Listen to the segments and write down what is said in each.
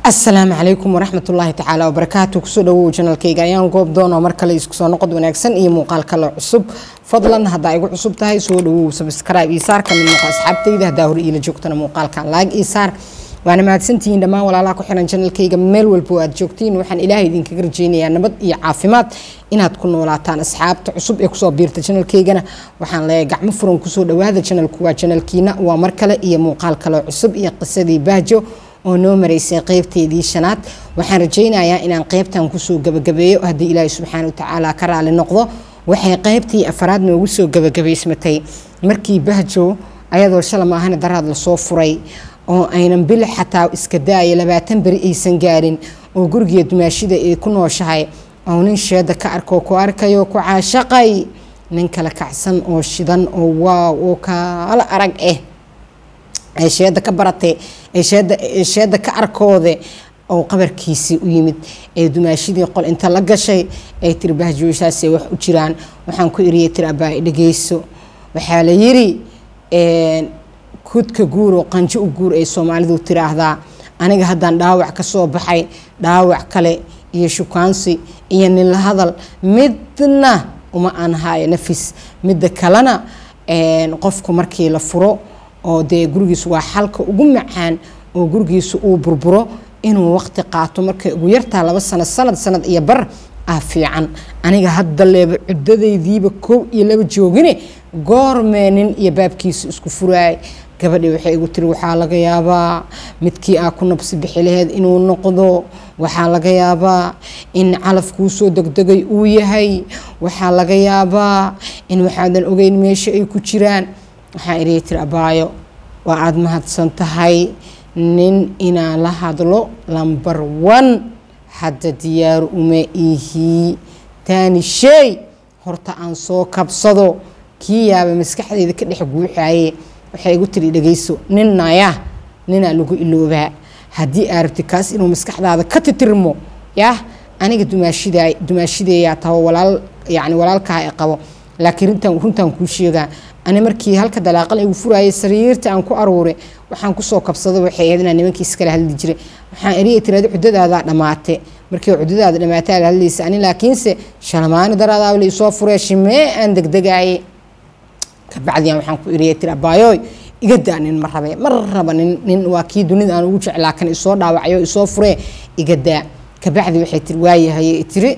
asalaamu calaykum waraxmat ullaahi tacaala wabarakaatu kusoo dhawow janalkayga ayaan goob doonoo mar kale isku soo noqod wanaagsan iyo muuqaal kale cusub fadlan haddaa igu cusub tahay soo dhawow sabskrib iyo saar kamid noqo asxaabtayda haddaa hore iila joogtana muuqaalkan laag iyo saar waana mahadsantihiin dhammaan walaalaha ku xiran janalkayga meel walbo aad joogtiin waxaan ilaahay idinkaga rajeynayaa nabad iyo caafimaad inaad ku noolaataan asxaabta cusub ee kusoo biirta janalkaygana waxaan leeyahay gacmo furan kusoo dhawaada janalku waa janalkiina waa mar kale iyo muuqaal kale cusub iyo qisadii bahjo oo noo maraysay qeybteedii shanaad waxaan rajaynayaa inaan qeybtan kusoo gabagabeeyo haddii ilaahay subxaana watacaala ka raali noqdo waxay qeybtii afaraad noogu soo gabagabaysmatay markii bahjo ayadoo shala maahana daraad lasoo furay oo aynan bil xataa iska daaya labaatan beri aysan gaarin oo gurigeed dumaashida ay ku nooshahay oo nin sheeda ka arkoo ku arkayo ku caashaqay nin kala kacsan oo shidan oo waaw oo kaala arag ah ay sheeda ka baratay ay sheeda ka arkoode oo qabarkiisii u yimid ee dumaashidii qol inta la gashay ay tiri bahjooysaasay wax u jiraan waxaan ku iriyay tiri abaa dhageyso waxaa la yiri kudka guur oo qanjo u guur ay soomaalidu tiraahdaa aniga haddaan dhaawac ka soo baxay dhaawac kale iyo shukaansi iyo ninla hadal midna uma aan haayo nafis midda kalena qofku markii la furo oo dee gurigiisu waa xalka ugu macaan oo gurigiisu uu burburo inuu waqti qaato markay ugu yartaa laba sano sanad sanad iyo bar ah fiican aniga hadda leeba cuddadaydiiba koow iyo laba joogine goormee nin iyo baabkiisa isku furaay gabadhii waxay igu tiri waxaa laga yaabaa midkii aa ku nabsi bixi laheyd inuu noqdo waxaa laga yaabaa in calaf kuu soo degdegay uu yahay waxaa laga yaabaa in waxaadan ogeyn meesha ay ku jiraan waxaa iriya tiri abaayo waa aada mahadsan tahay nin inaan la hadlo lambar one hadda diyaaru uma ihii taani sheey horta aan soo kabsado kii yaaba maskaxdeyda ka dhex guuxaye waxay igu tiri dhageyso nin naya ninaa lagu iloobaa haddii aa rabti kaas inuu maskaxdaada ka titirmo yah aniga dumaashida dumaashideeyaa taho walaal yacni walaalkaha e qabo laakiin rintan runtaan kuu sheegaa ani markii halka dalaaqal igu furaayay sariirta aan ku aruure waxaan kusoo kabsada waxay ahayd inaan nimankii iskala hadli jiray waxaan eriya tirada cuddadaadaa dhammaate markii cuddadaada dhammaatay la hadlaysa ani laakiinse shalmaani daraadaaba la isoo furee shimee aan degdegaaye kabacdiyan waxaan ku eriya tiri abaayooy iga daa nin ma rabe ma raba nin nin waa kii dunida aan ugu jeclaa kan isoo dhaawacayo isoo furee iga daa kabacdi waxay tiri waayahaye tiri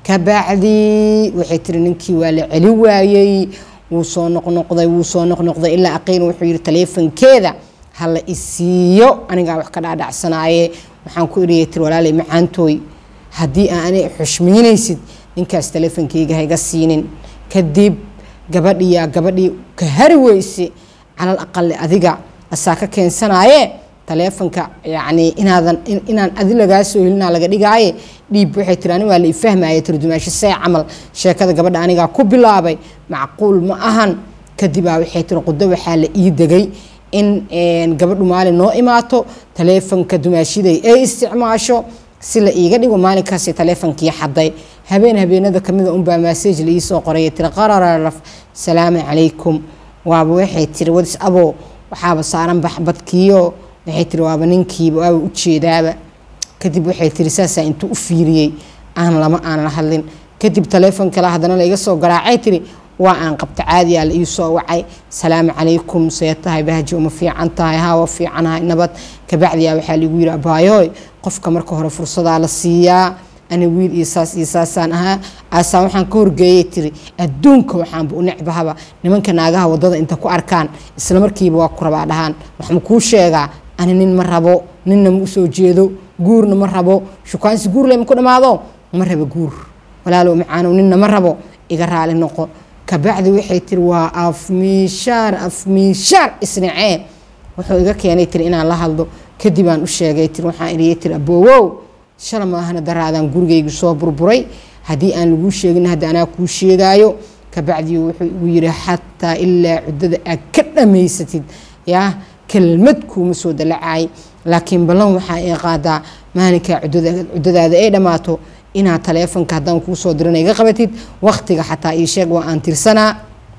kabacdi waxay tiri ninkii waa la celi waayey wuu soo noqnoqday wuu soo noqnoqday ilaa aqiin wuxuu yihi taleefankeeda hala isiiyo anigaa wax ka dhaadhacsanaaye waxaan ku iriyay tiri walaalay macaantooy haddii aanay xushmaynaysid ninkaas taleefankeyga hayga siinin kadib gabadhiyaa gabadhii ka hari weyse calal aqali adiga asaa ka keensanaaye taleefonka yacni inaadan inaan adi lagaa soo helinaa laga dhigaaye dhiib waxay tiri ani waa la ifahmaya tiri dumaasho see camal sheekada gabadha anigaa ku bilaabay macquul ma ahan kadibaa waxay tiri qudo waxaa la ii degay in gabadhu maalin noo imaato taleefonka dumaashiday ay isticmaasho si la iiga dhigo maalinkaasi taleefonkii xaday habeen habeenada kamida unbaa massage la iisoo qoraya tiri qarararaf salaamu calaykum waaba waxay tiri wadis abo waxaaba saaran baxbadkiyo waxay tiri waaba ninkiiba waaba ujeedaaba kadib waxay tiri saasaa intuu u fiiriyey aan lama aan la hadlin kadib taleefon kale haddana la iga soo garaacay tiri waa aan qabta caadiyaa la iisoo wacay salaamu calaykum see tahay bahji uma fiican tahay hawa fiicanahay nabad kabacdiyaa waxaa ligu yiri abaayooy qofka marka hore fursadaa la siiyaa ani wiil iyo saas iyo saasaan ahaa aasaan waxaan ka horgeeyay tiri adduunka waxaanba u necbahaba nimanka naagaha wadada inta ku arkaan isla markiiba waa ku rabaa dhahaan waxma kuu sheegaa ani nin ma rabo ninna ma usoo jeedo guurna ma rabo shukaansi guur lema ku dhammaado ma rabo guur walaalow macaanow ninna ma rabo iga raali noqo kabacdi waxay tiri waa afmiishaar afmiishaar isnacee wuxuu iga keenay tiri inaan la hadlo kadibaan u sheegay tiri waxaan iriyay tiri aboowow shala maahana daraadaan gurigaygu soo burburay haddii aan laguu sheegin hadda anaa kuu sheegaayo kabacdi wuxuu igu yiri xataa ilaa cuddada aad ka dhammaysatid yaa kelmad kuuma soo dalacaay laakiin ballan waxaa ay qaadaa maalinkaa cuddadaada ay dhammaato inaad taleefonka haddaan kuu soo dirana iga qabatid waqtiga xataa ii sheeg waa aan tirsanaa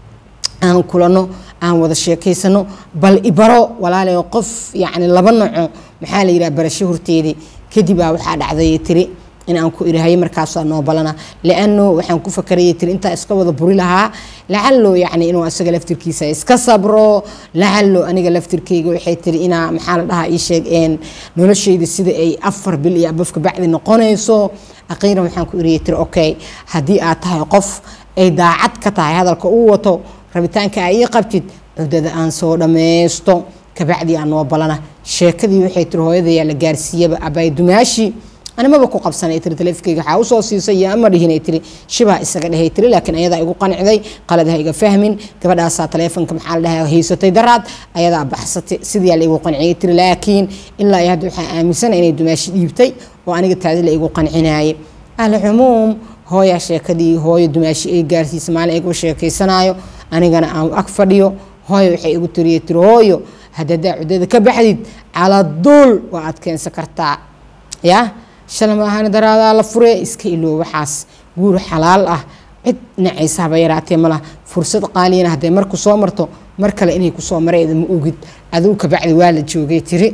aan kulano aan wada sheekaysano bal ibaro walaalayo qof yacni laba noco maxaa la yidhaha barasho horteedii kadibaa waxaa dhacday tiri in aan ku irahayo markaasaa noo balana liano waxaan ku fakarayay tiri intaa iska wada buri lahaa lacalo yacni inuu asaga laftirkiisa iska sabro lacalo aniga laftirkeyga waxay tiri inaa maxaa la dhahaa ii sheegeen noloshayda sida ay afar bil iyo abafka bacdi noqonayso aqiiran waxaan ku irayay tiri okay haddii aad tahay qof ay daacad ka tahay hadalka uu wato rabitaanka aa ii qabtid cudada aan soo dhammaysto kabacdii aan noo balana sheekadii waxay tiri hooyadayaa la gaarsiiyaba abaay dumaashi animaba ku qabsanay tiri taleefkeyga waxaa usoo siisay iyo ama dhihinay tiri shibaa isaga dhehay tiri laakiin ayadaa igu qancday qalad ha iga fahmin gabadhaasaa taleefonka maxaa la dhahaa haysatay daraad ayadaa baxsatay sidiyaa la igu qanciyay tiri laakiin ilaa iyo hadda waxaa aaminsana inay dumaashi dhiibtay oo aniga taadi la igu qancinaayay alcumuum hooyaa sheekadii hooyo dumaashi ay gaarsiisa maalin igu sheekaysanaayo anigana aan ag fadhiyo hooyo waxay igu tiriye tiri hooyo haddadaa cudada ka baxdid caladuul waa aad keensan kartaa ya shala maahan daraadaa la fure iska iloo waxaas guur xalaal ah cid nacaysa haba yaraatee malaha fursad qaaliyana hadday marku soo marto mar kale inay kusoo mareeda ma ogid adigu kabacdi waa la joogay tiri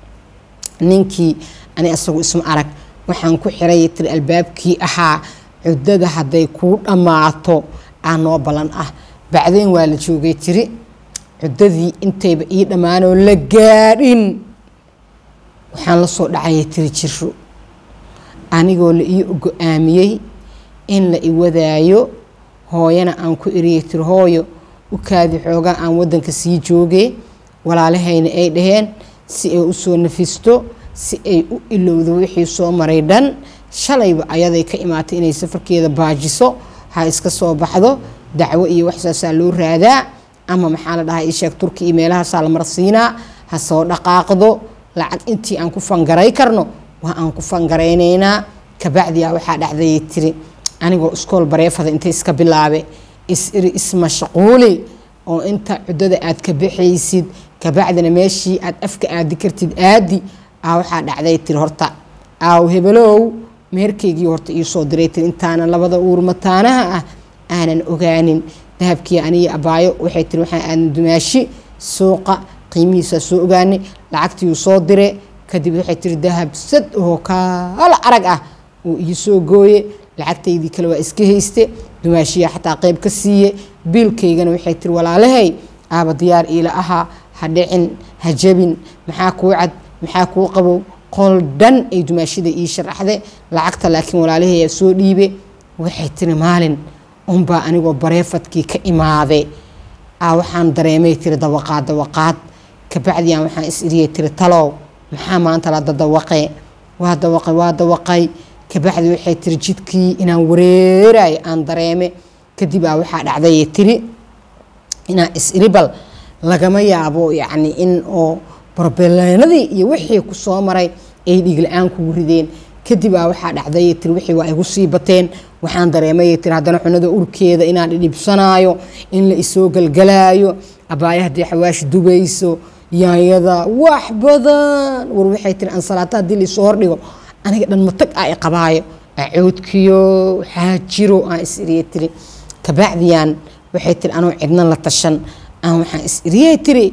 ninkii ani asagu isma arag waxaan ku xiray tiri albaabkii ahaa cudada hadday kuu dhammaato aa noo balan ah bacdeen waa la joogay tiri cudadii intayba ii dhammaanoo la gaadhin waxaan la soo dhacaya tiri jiro anigoo la ii go-aamiyey in la iwadaayo hooyana aan ku eriyay tiri hooyo u kaadi xoogaa aan wadanka sii joogee walaalahayna ay dhaheen si ay usoo nafisto si ay u ilowdo wixii soo maray dhan shalayba ayaday ka imaatay inay safarkeeda baajiso ha iska soo baxdo dacwo iyo waxsaasaa loo raadaa ama maxaa la dhahaa isheeg turki iyo meelahaasaa la marsiinaa ha soo dhaqaaqdo lacag intii aan ku fangaray karno waa aan ku fangaraynaynaa kabacdiyaa waxaa dhacdayay tiri anigoo iskool bareefada inta iska bilaabe is-iri ismashquuli oo inta cudada aad ka baxaysid kabacdina meeshii aad afka aadi kartid aadi aa waxaa dhacday tiri horta aaw hebelow meherkaygii horta iisoo diray tiri intaana labada uur mataanaha ah aanan ogaanin dahabkii aniyo abaayo waxay tiri waxaan aadan dumaashi suuqa qiimihiisaa soo ogaanay lacagtiiuu soo dire kadib waxay tiri dahab sad oo kaala arag ah uu ii soo gooye lacagtaydii kale waa iska hayste dumaashiyaa xataa qeyb ka siiye biilkaygana waxay tiri walaalahay aaba diyaar iila ahaa ha dhicin ha jabin maxaa kuu cad maxaa kuu qabow qol dhan ay dumaashida ii sharaxde lacagta laakiin walaalahayaa soo dhiibe waxay tiri maalin unbaa anigoo bareefadkii ka imaade aa waxaan dareemay tiri dawaqaad dawaqaad kabacdiyan waxaan is iriyay tiri talow maxaa maanta la dadawaqee waa dawaqay waa dawaqay kabacdi waxay tiri jidkii inaan wareerayo aan dareeme kadib aa waxaa dhacday tiri inaan is iribal lagama yaabo yacni in oo barbeleenadii iyo wixii ku soo maray ay dhigla-aan kugu rideen kadib aa waxaa dhacday tiri wixii waa igu sii bateen waxaan dareemay tiri haddana cunada urkeeda inaan dhidhibsanaayo in la isoo galgalaayo abaayo haddii xawaash dubayso yaanyada wax badan war waxay tiri ansalaata haddii laisoo hordhigo aniga dhan matag aa i qabaayo acoodkiyo waxaa jiro aan is iriyay tiri kabacdiyaan waxay tiri anoo cidna la tashan aan waxaan is iriyay tiri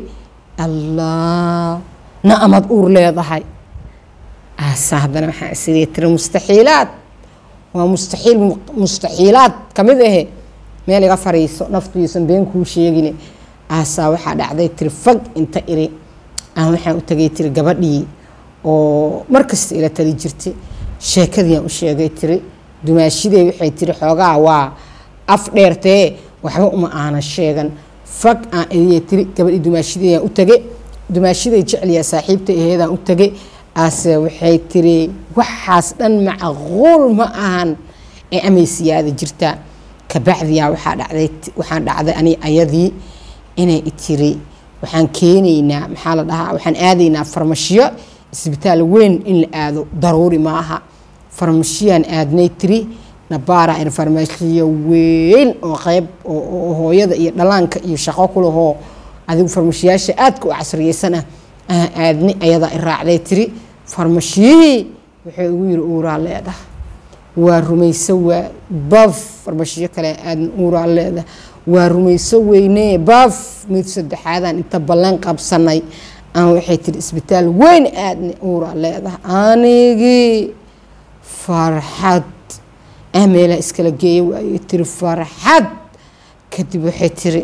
allah na amad uur leedahay aasa haddana waxaan is iriyay tiri mustaxiilaad waa mustaxiil mustaxiilaad kamid ahe meel iga fariiso naftiisan been kuu sheegine aasaa waxaa dhacday tiri fag inta iri aan waxaan u tagay tiri gabadhii oo markasta ila tali jirtay sheekadiiaan u sheegay tiri dumaashidey waxay tiri xoogaa waa af dheertee waxba uma aanan sheegan fag aan iriya tiri gabadhii dumaashideyaan u tage dumaashiday jecliyaa saaxiibta aheedaan u tage ase waxay tiri waxaas dhan macquul ma ahan ee amay siyaada jirtaa kabacdiyaa waxaa dhacday waxaan dhacday ani ayadii inay tiri waxaan keenaynaa maxaa la dhahaa waxaan aadaynaa farmashiyo isbitaal weyn in la aado daruuri maaha farmashiyaan aadnay tiri nabaara in farmashiyo weyn oo qeyb oo hooyada iyo dhalaanka iyo shaqo ku lahoo adigu farmashiyaasha aadka u casriyeysan ah aan aadnay ayadaa i raacday tiri farmashiyihii wuxuu igu yiri uuraa leedah waa rumayso waa baf farmashiyo kale aadan uuraa leedah waa rumayso weynee baaf mid saddexaadaan inta ballan qabsanay aan waxay tiri isbitaal weyn aadna uuraa leedahay anigii farxad ah meelaha iskala geeya waayo tiri farxad kadib waxay tiri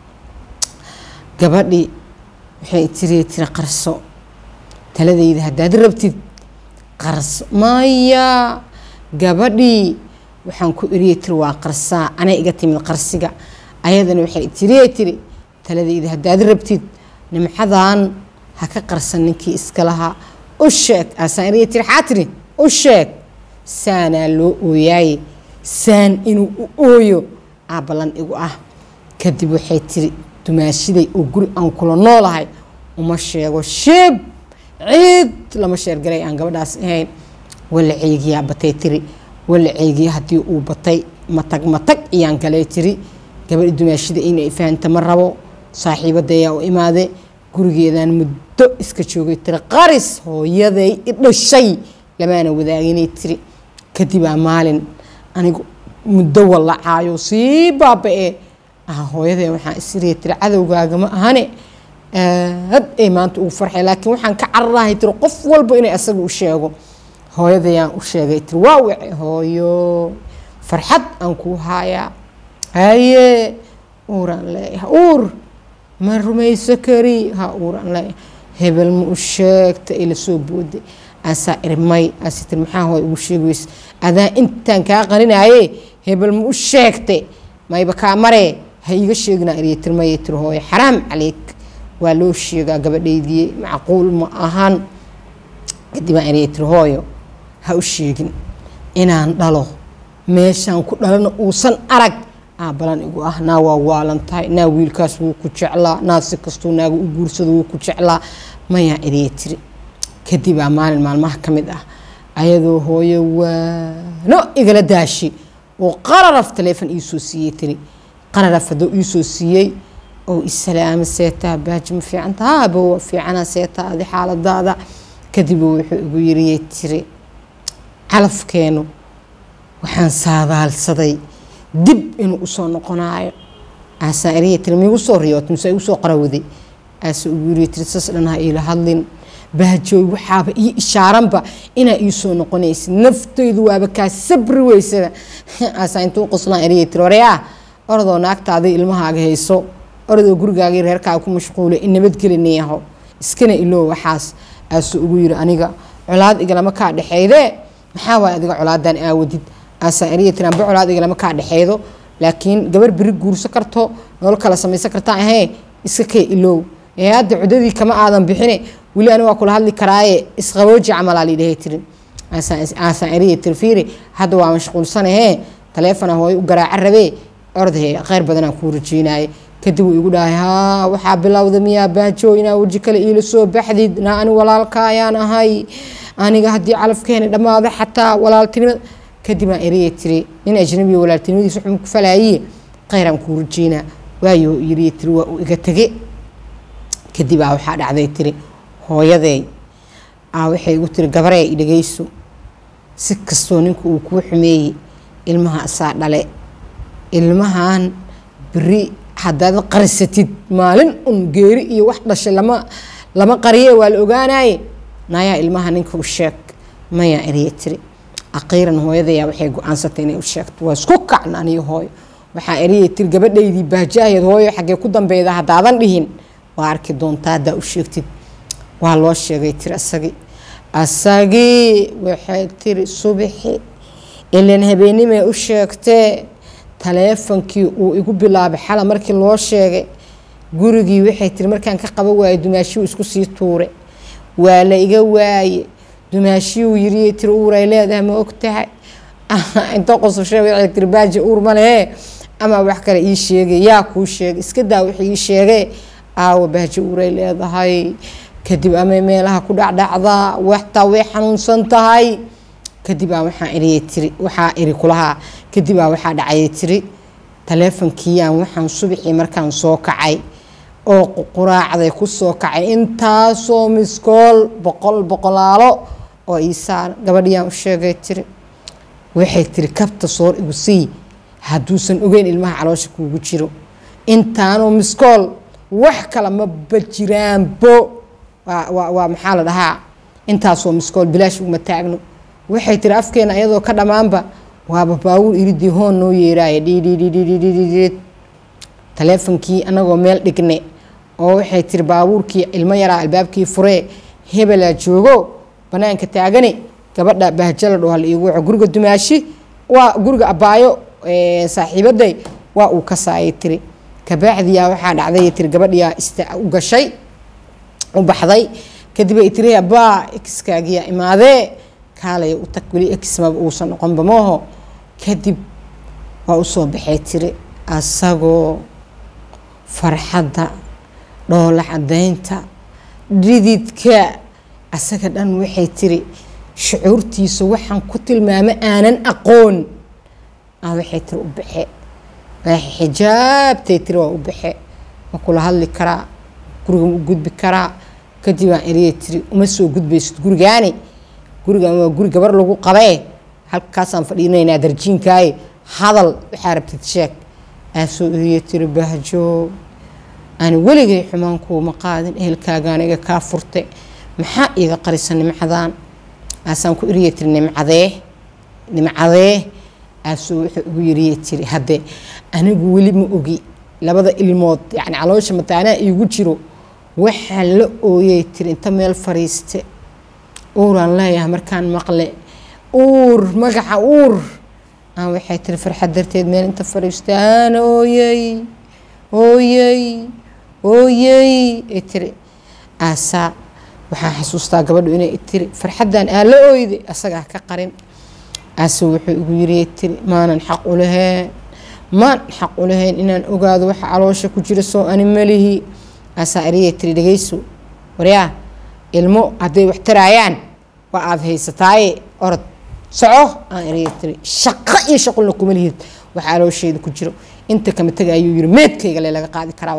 gabadhii waxay tiri tiri qarso taladayda haddaad rabtid qarso maya gabadhii waxaan ku eriyey tiri waa qarsaa anay iga timid qarsiga ayadana waxay tiriye tiri taladayda haddaad rabtid nimcadan ha ka qarsan ninkii iska lahaa u sheeg aasaan eriye tiri xaa tiri u sheeg saanaa loo ooyaaye saan inuu u ooyo aa ballan igu ah kadib waxay tiri dumaashiday oo guri aan kula noolahay uma sheego shib ciid lama sheergalay aan gabadhaas ahayn wala ceegiyaa batay tiri wala ceegiya haddii uu batay matag matag iyaan galay tiri gabadhi dumaashida inay fahanta ma rabo saaxiibadayaa u imaade gurigeedaan muddo iska joogay tiri qaris hooyaday i dhashay lamaana wadaaginay tiri kadibaa maalin anigu muddo wallacaayo sii baaba-e ah hooyadee waxaan isiriya tiri cadowgaaga ma ahane aad ay maanta ugu farxay laakiin waxaan ka cararahay tiri qof walba inay asaga u sheego hooyadayaan u sheegay tiri waa wace hooyo farxad aan kuu haayaa haye uuraan leeyahay uur ma rumayso kari ha uuraan leeyahay hebel ma u sheegta ila soo booday aasaa irmay aasi tiri maxaa hooy ugu sheegi weyse adaa intaan kaa qaninaaye hebel ma u sheegtay mayba kaa maree ha iiga sheeginaa iriya tirmaya tiri hooyo xaraam caleyk waa loo sheegaa gabadhaydii macquul ma ahan kadib aan iriya tiri hooyo ha u sheegin inaan dhalo meeshaan ku dhalana uusan arag aa balan igu ah naa waa waalan tahay naa wiilkaas wuu ku jeclaa naa si kastuu naaga u guursado wuu ku jeclaa mayaa iriya tiri kadibaa maalin maalmaha ka mid ah ayadoo hooyo waano igala daashi oo qararaf taleefon iisoo siiyey tiri qararaf hadduu iisoo siiyey oo isalaama seetaa baaji ma fiicanta haaba waa fiicana seetaa adi xaaladaada kadib wuxuu igu yiriyey tiri calafkeenu waxaan saadaalsaday dib inuu usoo noqonaayo aasaa eriya tiri miigu soo riyoot mise igu soo qarawday aasa ugu yiriye tiri sas dhan ha iila hadlin baajooy waxaaba ii ishaaranba inaa ii soo noqonaysid naftaydu waaba kaa sabri weysada aasaa intuu qoslaan eriya tiri oreyaa orodoo naagtaada ilmahaaga hayso orodoo gurigaaga reerkaaga ku mashquula in nabadgelinayaho iskana iloo waxaas aasuu ugu yiri aniga colaad igalama kaa dhexeydee maxaa waay adiga colaadan aawadid aasaa eriya tiri amba colaad igalama kaa dhexeydo laakiin gabar beri guurso karto nolol kala samaysan kartaa ahee iska kee iloow ee hadda cudadii kama aadan bixine weli ani waa kula hadli karaaye isqabooji camalaa liidhahay tiri aasaan eriya tiri fiiri hadda waa mashquulsanahee taleefona hooyo u garaaca rabee ordhe kheyr badanaan kuu rajeynaye kadib uu igu dhahay haa waxaa bilowda miyaa baajo inaa weji kale iila soo baxdid naa ani walaalka ayaan ahay aniga haddii calafkeena dhammaado xataa walaaltinimada kadib aan eriya tiri nin ajnabiya walaaltinimadiisa wuxuu ku falaayiye kheyraan kuu rajeynaa waayo yiriya tiri waa uu iga tege kadibaa waxaa dhacday tiri hooyadeey aa waxay igu tiri gabaree i dhageyso si kastoo ninka uu kuu xumeeyey ilmaha asaa dhale ilmahan beri haddaad qarisatid maalin un geeri iyo wax dhashay lama lama qariye waa la ogaanaye nayaa ilmaha ninka u sheeg mayaa eriya tiri aqiiran hooyadayaa waxay go-aansatay inay u sheegto waa isku kacna aniyo hooyo waxaa eriya tiri gabadhaydii baajaaheed hooyo xaggee ku dambeyda haddaadan dhihin waa arki doontaa haddaa u sheegtid waa loo sheegay tiri asagii asagii waxay tiri subaxi ilan habeenimay u sheegtee taleefonkii uu igu bilaabay xala markii loo sheegay gurigii waxay tiri markaan ka qaba waaye dumaashiyuu isku sii tuure waa la iga waaye dumaashiyuu yiriye tiri uuray leedahay ma og tahay inta qososhe waxay tiri baaji uur ma lehe ama wax kale ii sheegay yaa kuu sheegay iska daa wax ii sheegay aawa baaji uuray leedahay kadib amay meelaha ku dhacdhacdaa waxtaa way xanuunsan tahay kadibaa waxaa iriye tiri waxaa iri kulahaa kadibaa waxaa dhacayay tiri taleefonkiiyaan waxaan subaxii markaan soo kacay oo quraacday ku soo kacay intaasoo miskool boqol boqolaalo oo iisaaran gabadhiyaan u sheegay tiri waxay tiri kabta soor igu sii hadduusan ogeyn ilmaha caloosha kuugu jiro intaanoo miskool wax kale maba jiraanbo waa maxaa la dhahaa intaasoo miskool bilaash uguma taagno waxay tiri afkeena iyadoo ka dhammaanba waaba baawur iridii hoon noo yeeraaya dhidhidhidhidhidhid taleefonkii anagoo meel dhigne oo waxay tiri baabuurkii ilmo yaraa albaabkii furee hebelaa joogo banaanka taagane gabadha bahjala dho hal iigu waco guriga dumaashi waa guriga abaayo saaxiibaday waa uu ka saayay tiri kabaacdiyaa waxaa dhacday tiri gabadhiyaa u gashay u baxday kadib ay tiri abaa exkaagiyaa imaadee kaalaya u tag weli exmaba uusan noqonba mooho kadib waa usoo baxay tiri asagoo farxadda dhoola cadaynta dhididka asaga dhan waxay tiri shucuurtiisa waxaan ku tilmaamo aanan aqoon waxay tiri u baxe xijaabtay tiri waa u baxe ma kula hadli karaa guriga ma u gudbi karaa kadib aan eriyay tiri uma soo gudbaysid gurigaani gurigan waa guri gabar lagu qabee halkaasaan fadhiinaynaa darjiinkaaye hadal waxaa rabtid sheeg aa soo eriyay tiri bahjo ani weligay xumaan kuuma qaadin ehelkaagaan iga kaa furte maxaa iiga qarisa nimcadaan aasaan ku eriyay tiri nimcadee nimcadee aasuu wuxuu ugu yiriyay tiri hadde anigu weli ma ogi labada ilmood yacni caloosha mataanaa iigu jiro waxaa la ooyay tiri inta meel fariiste uuraan leeyahay markaan maqle uur magaca uur aan waxay tiri farxad darteed meel inta fariiste aan ooyey ooyey ooyey ay tiri aasaa waxaan xasuustaa gabadhu inay tiri farxaddan aa la ooyday asagaa ka qarin aase wuxuu igu yiri tiri maanan xaq u lahayn maan xaq u lahayn inaan ogaado waxa caloosha ku jira soo ani malihi aasaa eriyay tiri dhegayso waryaa ilmo hadday wax taraayaan waa aada haysataaye orod soco aan eriyay tiri shaqo iyo shaqulna kuma lihid waxa caloosheeda ku jiro inta kama taga ayuu yiri meedkayga le laga qaadi karaa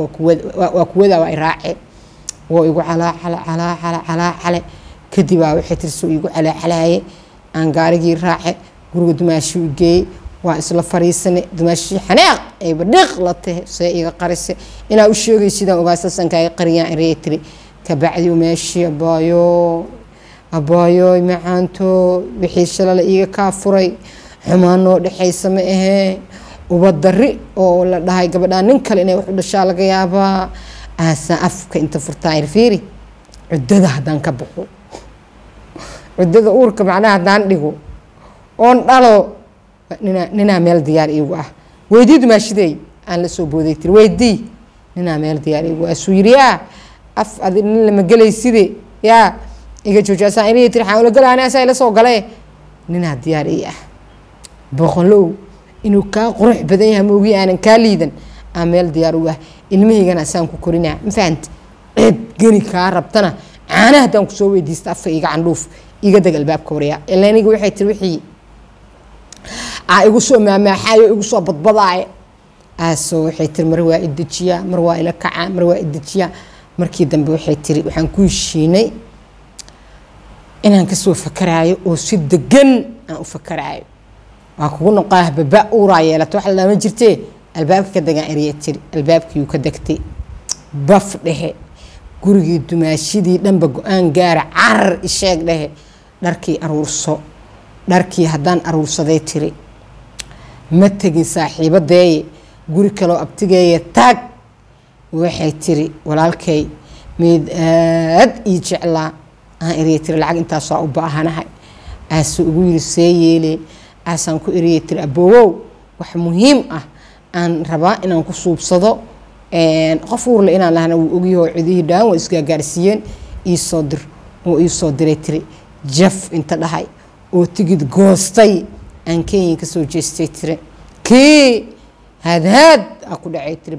waa kuwada waa iraace waa igu calaacale calaacale calaacale kadibaa waxay tiri soo igu calaacalaaye aan gaarigii raace guriga dumaashii u geeyey waa isla fariisane dumaashii xanaaq ayba dhiiq la tahe see iga qarise inaa u sheegay sidaan ogaa sasankaaga qariyaan erey tiri kabacdi meeshii abaayo abaayo macaanto wixii shalala iiga kaa furay xumaan noo dhexaysa ma ahee ubadari oo la dhahay gabadhaa nin kale inay wax u dhashaa laga yaabaa aasaan afka inta furtaa irfiiri cuddada haddaan ka baxo cuddada uurka macnaha haddaan dhigo oon dhalo nina ninaa meel diyaar iigu ah weydii dumaashidey aan la soo booday tiri weydii ninaa meel diyaar iigu ah suu yiri yaa af adi nin lama gelayside yaa iga jooji asaan inay tiri xaan ula galaani asaa ila soo galee ninaa diyaar ii ah boqolow inuu kaa qurux badan yahay maogi aanan kaa liidan aan meel diyaar u ah ilmahaygana asaan ku korinaa ma fahamti ceeb geni kaa rabtana caana haddaan kusoo weydiista afka iga candhuuf iga deg albaabka waryaa ila aniga waxay tiri wixii aa igu soo maamaaxaayo igu soo badbadaaye aasoo waxay tiri mar waa idejiyaa mar waa ila kacaa mar waa idejiyaa markii dambe waxay tiri waxaan ku heshiinay inaan kasoo fakaraayo oo si degan aan u fakaraayo waa kugu noqaa baba uuraa yeelata wax lama jirtee albaabka ka degaan erya tiri albaabkiiuu ka degtay baf dhehe gurigii dumaashidii dhanba go-aan gaara carar isheeg dhehe dharkii aruurso dharkii haddaan aruursaday tiri ma tegin saaxiibadeeye guri kaloo abtigeeye taag waxay tiri walaalkay mid aad ii jeclaa aan erya tiri lacag intaasoo u baahanahay aasuu ugu yiri see yeelee aasaan ku eriyay tiri aboowow wax muhiim ah aan rabaa inaan ku suubsado qof uurle inaan lahna wuu ogyaho cidihii dhaan waa isgaagaarsiiyeen iisoo dir oo iisoo diray tiri jaf inta dhahay oo tigid goostay aan kenyan ka soo jeestay tiri kii haadhaad aa ku dhacay tiri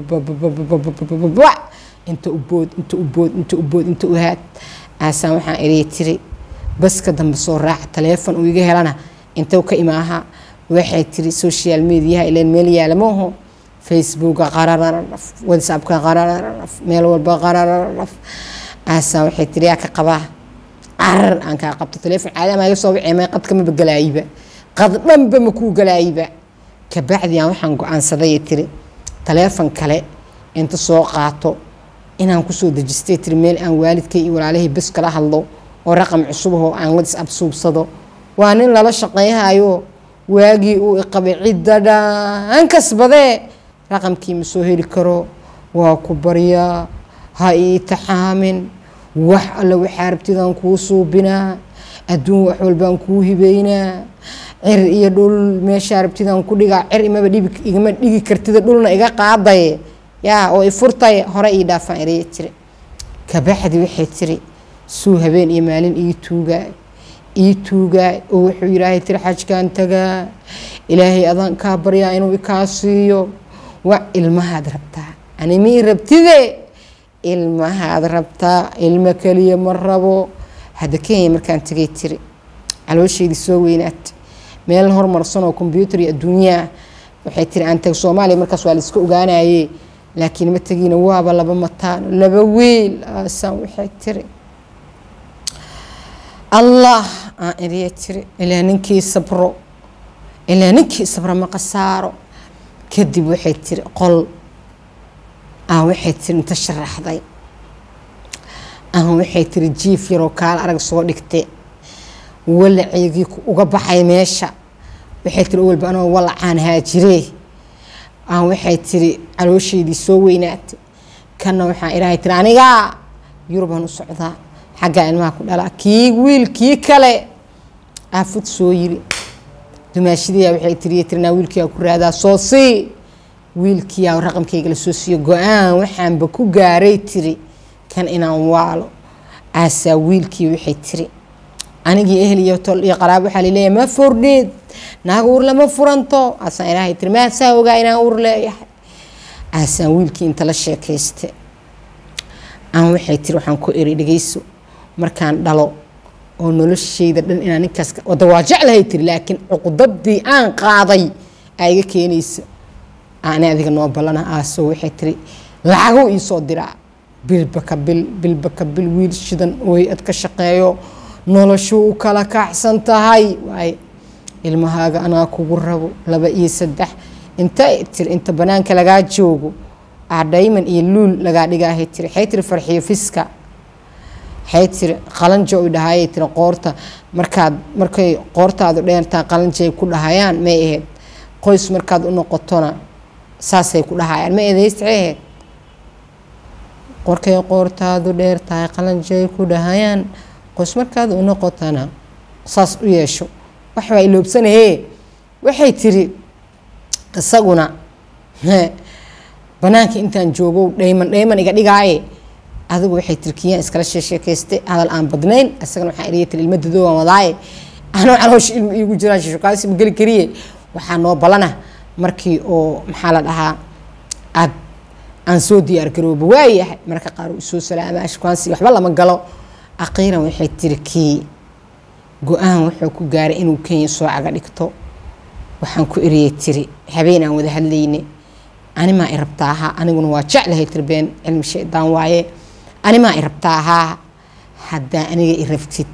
inta u bood inta u bood inta u bood inta u haad aasaan waxaan eriyay tiri baska dambe soo raaca taleefon uu iga helana inta ka imaaha waxay tiri social mediaha ilan meel yaalamaho facebooka qarararaf whatsappka qarararaf meel walba qarararaf aasaa waxay tiri yaa ka qabaa carar aan kaa qabto taleefon caadama iga soo wacee may qadka maba galaayiba qad dhanba ma kuu galaayiba kabacdi aan waxaan go-aansaday tiri taleefon kale inta soo qaato inaan kusoo dejistay tiri meel aan waalidkay iyo walaalahii bes kala hadlo oo raqam cusub ahoo aan wadis absuubsado waa nin lala shaqayhayo waagii uu iqabay cidda dhaan kasbadee raqamkii ma soo heli karo waa ku baryaa ha ii taxaamin wax alle waxaa rabtidaan kuu suubinaa adduun wax walbaan kuu hibeynaa cir iyo dhul meeshaa rabtidaan ku dhigaa cir imaba dhibi igama dhigi kartida dhulna iga qaadaye yaa oo ifurtaye hore ii dhaafaan eraya tiri kabaxdi waxay tiri suu habeen iyo maalin ii tuugaa ii tuugaa oo wuxuu yidhaahay tiri xajkaan tagaa ilaahay adaan kaa baryaa inuu ikaa siiyo wa ilmahaad rabtaa animii rabtide ilmahaad rabtaa ilmo keliya ma rabo hadda kenya markaan tagay tiri caloosheydii soo weynaatay meel hormarsan oo kombyuutar iyo adduunyaa waxay tiri aan tag soomaaliya markaas waa la iska ogaanaye laakiin ma tegiina waaba laba mataano laba wiil aasaan waxay tiri allah aan eriya tiri ilaa ninkii sabro ilaa ninkii sabro ma qasaaro kadib waxay tiri qol aan waxay tiri inta sharaxday aan waxay tiri jiif yaroo kaala arag soo dhigte walaceygii uga baxay meesha waxay tiri walba anoo walacaan haajiree aan waxay tiri caloosheydii soo weynaatay kanna waxaan ilaahay tiri anigaa yurubaan u socdaa xaggaa ilmaha ku dhalaa kii wiil kii kale aafud soo yiri dumaashidiyaa waxay tiri tirinaa wiilkiyaa ku raadaa soo sii wiilkiyaa raqamkayga la soo siiyo go-aan waxaanba ku gaaray tiri kan inaan waalo aasaa wiilkii waxay tiri anigii ehel iyo tol iyo qaraab waxaa laleeyahay ma fordheed naag uur lama furanto aasaan ilaahay tiri maasaa ogaa inaan uur leeyahay aasaan wiilkii inta la sheekayste aan waxay tiri waxaan ku eri dhegeyso markaan dhalo oo noloshayda dhan inaan ninkaas wada waa jeclahay tiri laakiin cuqdadii aan qaaday aa iga keenaysa ani adiga noo ballana aaso waxay tiri lacago iisoo diraa bilba ka bil bilba ka bil wiil shidan ooy ad ka shaqeeyo noloshuu u kala kacsan tahay waaye ilmahaaga anaa kugu rabo laba iyo saddex inta tiri inta banaanka lagaa joogo ah dhayman iyo luul lagaa dhigaahay tiri waxay tiri farxiyo fiska waxay tiri qalanjo ay dhahayay tiri qoorta markaad markay qoortaadu dheertaa qalanjay ku dhahayaan may ahayd qoys markaad u noqotona saasay ku dhahayaan ma eedaysta ahayd qorkay qoortaadu dheer tahay qalanjay ku dhahayaan qoys markaad u noqotona saas u yeesho waxbaa iloobsanahee waxay tiri isaguna banaanka intaan joogo dhayman dhayman iga dhigaaye adigu waxay tiri kiyaan iskala sheesheekayste hadal aan badnayn isagana waxaa eriya tiri ilma dadoo aan wadaaye anoo caloosha ilma iigu jiraan sheeshokaasi ma geli kariye waxaa noo ballana markii oo maxaa la dhahaa aad aan soo diyaar garooba waayahay marka qaar uu soo salaamaa shukaansi waxba lama galo aqiiran waxay tiri kii go-aan wuxuu ku gaaray inuu kenya soo caga dhigto waxaan ku eriyey tiri habeen aan wada hadlayne animaa i rabtaa ahaa aniguna waa jeclahay tiri been cilmi shaydaan waaye animaa i rabtaa ahaa haddaa aniga i rabtid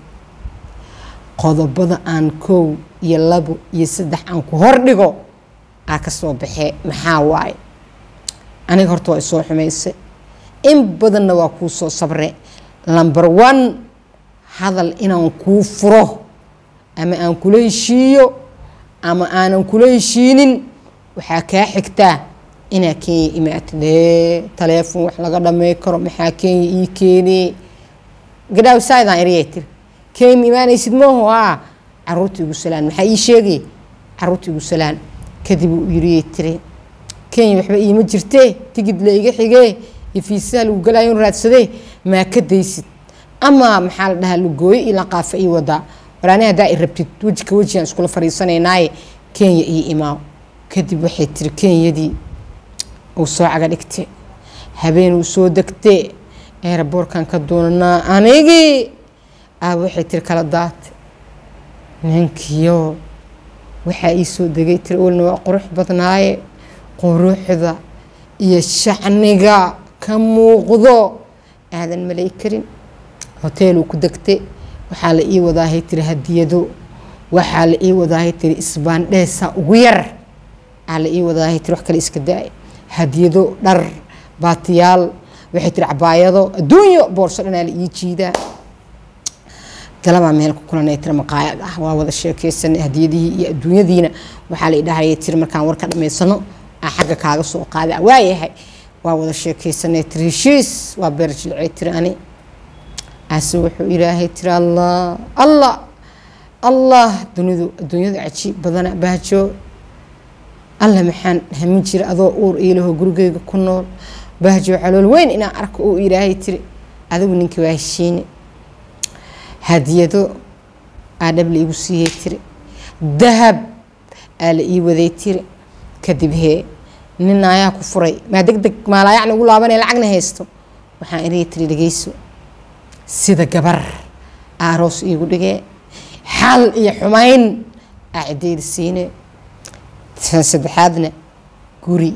qodobada aan kow iyo labo iyo saddex aan ku hordhigo aa ka soo baxee maxaa waaye aniga horta waa isoo xumaysay in badanna waa kuu soo sabre number one hadal inaan kuu furo ama aan kula heshiiyo ama aanan kula heshiinin waxaa kaa xigtaa inaa kenya imaatid ee taleefon wax laga dhamey karo maxaa kenya ii keenee gadhaaw saydaan eriyay tiri kenya ma imaanaysid mooho aa caruurta igu salaan maxaa ii sheegay caruurta igu salaan kadib uu yiriyay tiri kenya waxba iima jirtee tigid la iga xigee iyo fiisaha lagu galaayo in raadsadee maa ka daysid ama maxaa la dhahaa lugooyo iyo laqaafa ii wadaa waraani haddaa i rabtid weji ka wejigaan iskula fariisanaynaaye kenya ii imaaw kadib waxay tiri kenyadii uu soo caga dhigte habeen uu soo degte eeraboorkan ka doonanaa anigii aaba waxay tiri kala daate ninkiyo waxaa ii soo degay tiri olna waa qurux badnaaye quruxda iyo shacniga ka muuqdo aadan malay karin hoteeluu ku degte waxaa la ii wadaahay tiri hadiyado waxaa la ii wadaahay tiri isbaandheesa ugu yar aa la ii wadaahay tiri wax kale iska daaya hadiyado dhar baatiyaal waxay tiri cabaayado adduunyo boorso dhanaa la ii jiidaa galabaa meel ku kulanay tiri maqaayad ah waa wada sheekeysanay hadiyadihii iyo adduunyadiina waxaa la idhahayay tiri markaan warka dhammaysano aa xagga kaaga soo qaada waayahay waa wada sheekeysanay tiri heshiis waa beer jilcay tiri ani ase wuxuu ilaahay tiri allah allah allah dunidu adduunyadu cajiib badana bahjo alla maxaan hamin jira adoo uur iilaho gurigeyga ku nool bahjo calool weyn inaan arko uu ilaahay tiri adigu ninkii waa heshiine hadiyado aa dhab la iigu siiyey tiri dahab aa la ii waday tiri kadib hee nin ayaa ku furay maa deg deg maalaayacna ugu laabanaya lacagna haysto waxaan iriga tiri dhegeyso sida gabar aaroos iigu dhigee xal iyo xumayn aa ciddayda siine tan saddexaadna guri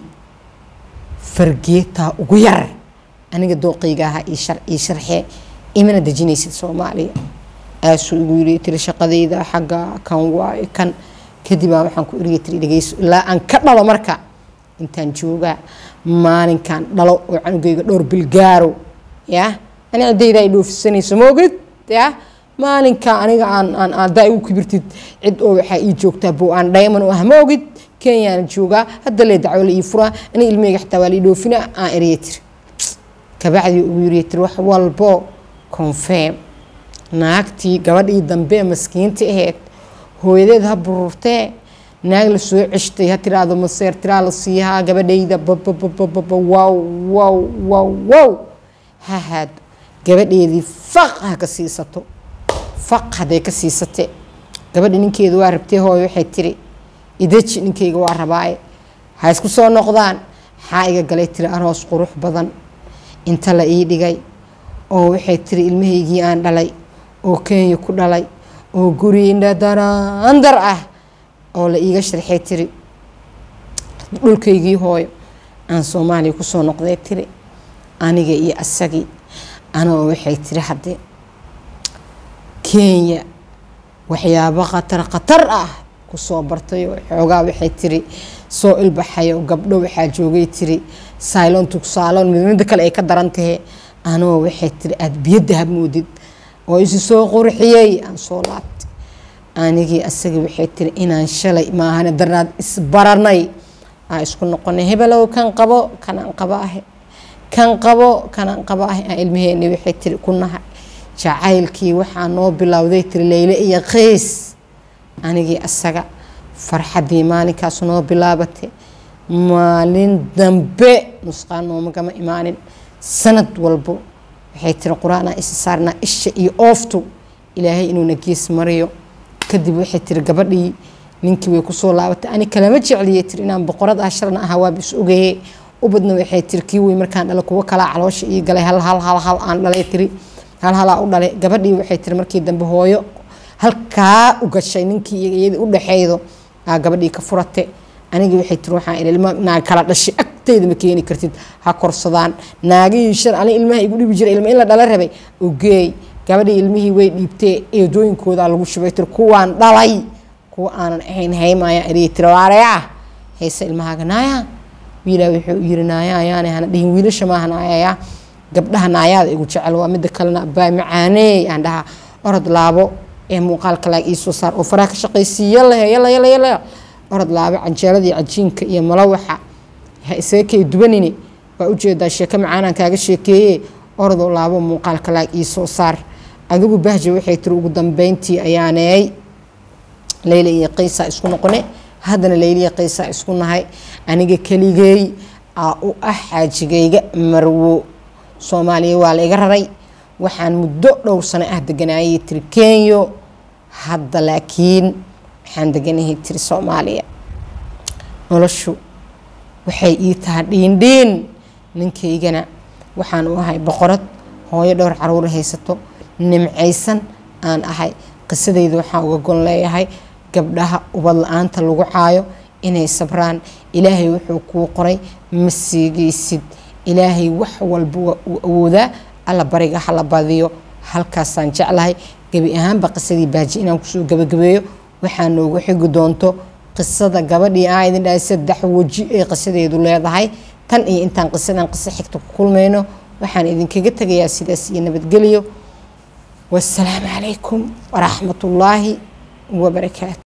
fargeetaa ugu yar aniga dooqayga ahaa ii sharxee imana dejinaysid soomaaliya aasuu igu yiri tiri shaqadayda xagga kan waayo kan kadibaa waxaan ku iriga tiri dhegeyso ilaa aan ka dhalo marka intaan joogaa maalinkan dhalo oo canugayga dhowr bilgaaro ya ani ciddayda ay dhoofisanayso maogid ya maalinka aniga aan aan adaa igu kibirtid cid oo waxaa ii joogtaa bo aan dhayman u ah maogid kenyaan joogaa hadda lee dacwo la ii furaa ani ilmeyga xitaa waa la ii dhoofina aan eriya tiri kabacdii ugu yiriya tiri wax walbo confirm naagtii gabadhii dambe maskiinta ahayd hooyadeed ha bururtee naag la soo ceshtay ha tiraahdo maseer tiraa la siihaa gabadhayda bababababa wow wow wow wow ha haado gabadheedii faq ha ka siisato faq hadday ka siisatee gabadha ninkeedu waa rabtee hooyo waxay tiri idaji ninkayga waa rabaaye ha isku soo noqdaan maxaa iga galay tiri aroos qurux badan inta la ii dhigay oo waxay tiri ilmahaygii aan dhalay oo kenya ku dhalay oo guri indhadaraandar ah oo la iiga sharxay tiri dhulkaygii hooyo aan soomaaliya kusoo noqday tiri aniga iyo asagii anoo waxay tiri haddee kenya waxyaabo khatar khatar ah kusoo bartay oo xoogaa waxay tiri soo ilbaxay oo gabdho waxaa joogay tiri saylon tugsaalon midmida kale ay ka daran tahe anoo waxay tiri aada biyo dahab moodid oo isi soo qurxiyey aan soo laabtay anigii asagii waxay tiri inaan shalay maahane darnaad isbaranay aan isku noqonay hebelow kan qabo kanaan qaba ahe kan qabo kanaan qaba ahe aan ilmaheeni waxay tiri ku nahay jacaylkii waxaa noo bilowday tiri leyle iyo qays anigii asaga farxaddii maalinkaas noo bilaabatay maalin dambe nusqaan noomagama imaanin sanad walbo waxay tiri qur-aanaa isa saarnaa isha iyo ooftu ilaahay inuuna gees mariyo kadib waxay tiri gabadhii ninkii way kusoo laabatay ani kalama jecliyay tiri inaan boqorad ah shalna ahaa waaba is ogaye ubadna waxay tiri kii wey markaan dhalay kuwo kalaa caloosha ii galay hal hal hal hal aan dhalay tiri hal halaa u dhalay gabadhii waxay tiri markii dambe hooyo halkaa u gashay ninkii iyadii u dhaxeydo aa gabadhii ka furate anigii waxay tiri waxaan ilma naag kala dhashay agteyda ma keeni kartid ha korsadaan naagihii shan ani ilmaha igu dhibi jiray ilma in la dhala rabay ogeey gabadhii ilmihii way dhiibtee eedooyinkoodaa lagu shubay tiri kuwaan dhalay kuwa aanan ahayn haymaya eriya tiri waaraya hayse ilmahaaga naaya wiilaa wuxuu yiri naaya ayaana hana dhihin wiilasha maaha naayaya gabdhaha naayaada igu jecel waa mida kalena abaay macaaneey aan dhahaa orod laabo ee muuqaalka laag iisoo saar oo faraha ka shaqaysiiy yalla yalla yalla yalla orod laabo canjeeladii cajiinka iyo malawaxa ha isaga kay dubanini waa ujeedaa sheeko macaanaan kaaga sheekeeye orodoo laabo muuqaalka laag iisoo saar adigu bahja waxay tiri ugu dambeyntii ayaaneey leyla iyo qaysaa isku noqone haddana leyliya qaysaa isku nahay aniga keligeey aa u ah xaajigayga marwo soomaaliya waa la iga raray waxaan muddo dhowr sano ah deganaayay tiri kenyo hadda laakiin waxaan deganahay tiri soomaaliya noloshu waxay ii tahay dhiindhiin ninkaygana waxaan u ahay boqorad hooyo dhowr caruur haysato nimcaysan aan ahay qisadayda waxaan uga gon leeyahay gabdhaha ubad la-aanta lagu caayo inay sabraan ilaahay wuxuu kuu qoray ma siigaysid ilaahay wax walba waa uu awoodaa alla bariga hala badiyo halkaasaan jeclahay gebi ahaanba qisadii baaji inaan kusoo gabagabeeyo waxaa noogu xigi doonto qisada gabadhii aa idin dhahay saddex weji ay qisadeedu leedahay tan iyo intaan qisadan qiso xigta ku kulmayno waxaan idinkaga tegayaa sidaas iyo nabadgelyo wasalaamu calaykum waraxmat ullaahi wabarakaatu